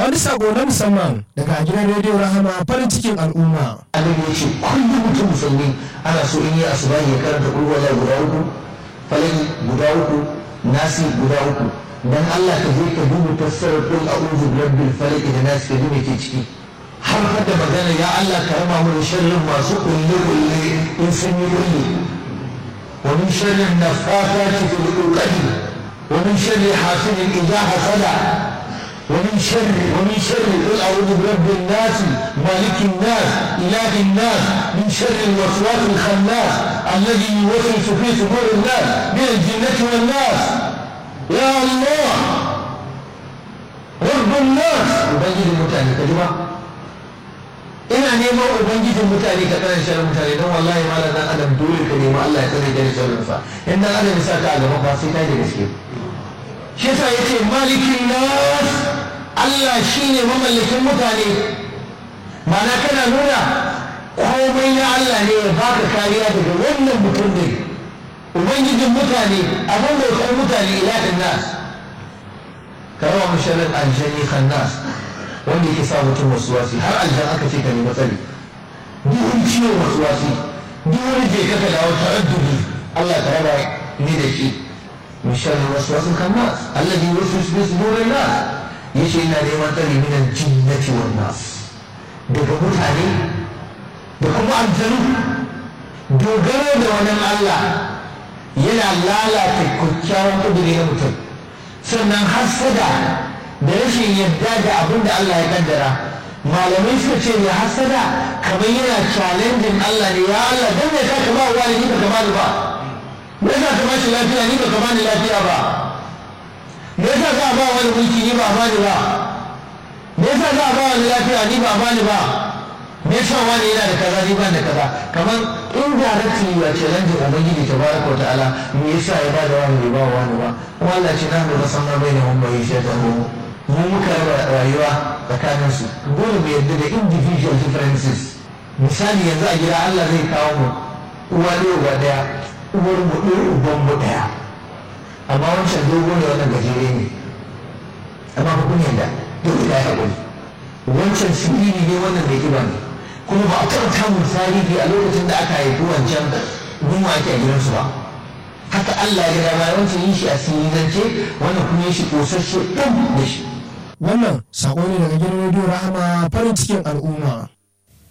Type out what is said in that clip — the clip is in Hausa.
wani sako na musamman daga gidan rediyo rahama farin cikin al'umma annabi ya ce kullum mutum musulmi ana so in yi asuba ya karanta kulwala guda uku falaki guda uku nasi guda uku dan Allah ka je ka duba tafsirar kul a'udhu birabbil falaq da nasi ka duba ke ciki har da magana ya Allah ka raba mu da sharrin masu kulle kulle in sun yi kulle wa min sharrin nafathati fil uqad wa min sharri hasidin idha hasada ومن شر ومن شر قل اعوذ برب الناس مالك الناس اله الناس من شر الوسواس الخناس الذي يوسوس في صدور الناس من الجنه والناس يا الله رب الناس ubangijin mutane ka jima ina neman ubangijin mutane ka tsare sharrin mutane don wallahi malam dan adam dole ka nemi Allah ya tsare ka da sharrin sa in dan adam ya sa ka a gaba ba sai ka da gaske shi yasa yace malikin nas Allah shine mamallakin mutane mana kana nuna komai na Allah ne ya baka kariya daga wannan mutum ne ubangijin mutane abin da ya mutane ilahin nas karawa musharrin aljani khannas wanda yake sa mutum wasuwasi har aljan aka ce ka nemi tsari duk wani ciwon wasuwasi duk wani je ka ka dawo ta'addubi Allah ka raba ni da shi من شر الوسواس الخناس الذي يوسوس في صدور الناس يشي إنا لمن تري من الجنة والناس daga mutane da kuma aljanu dogaro da wani Allah yana lalata kyakkyawan kudiri na mutum sannan hasada da rashin yadda da abin da Allah ya kaddara malamai suka ce ne hasada kamar yana challenging Allah ne ya Allah dan me ka ba wani ni ba ka ba me yasa ka bashi lafiya ni baka bani lafiya ba me yasa ka ba wani mulki ni ba bani ba me yasa ka ba wani lafiya ni ba bani ba me yasa wani yana da kaza ni ban da kaza kamar indirectly ya ce lan jin ubangiji tabaraka ta'ala me yasa ya ba da wani bai ba wani ba kuma Allah ce na da san bai ne mun bai shi ta mu mu muka raba rayuwa tsakanin su dole mu yarda da individual differences misali yanzu a gida Allah zai kawo mu uwa ne uba daya uwar mu ɗaya uban mu ɗaya amma wancan dogo ne wannan gajere ne amma ku kun yadda dole ya haƙuri wancan siriri ne wannan mai ƙiba ne kuma ba a taɓa samun tarihi a lokacin da aka haifi wancan gunwa ake a gidansu ba haka Allah ya gada bayan wancan yin shi a sirirance wannan kuma yin shi ƙosasshe ɗan da shi wannan sako ne daga gidan rediyo rahama farin cikin al'umma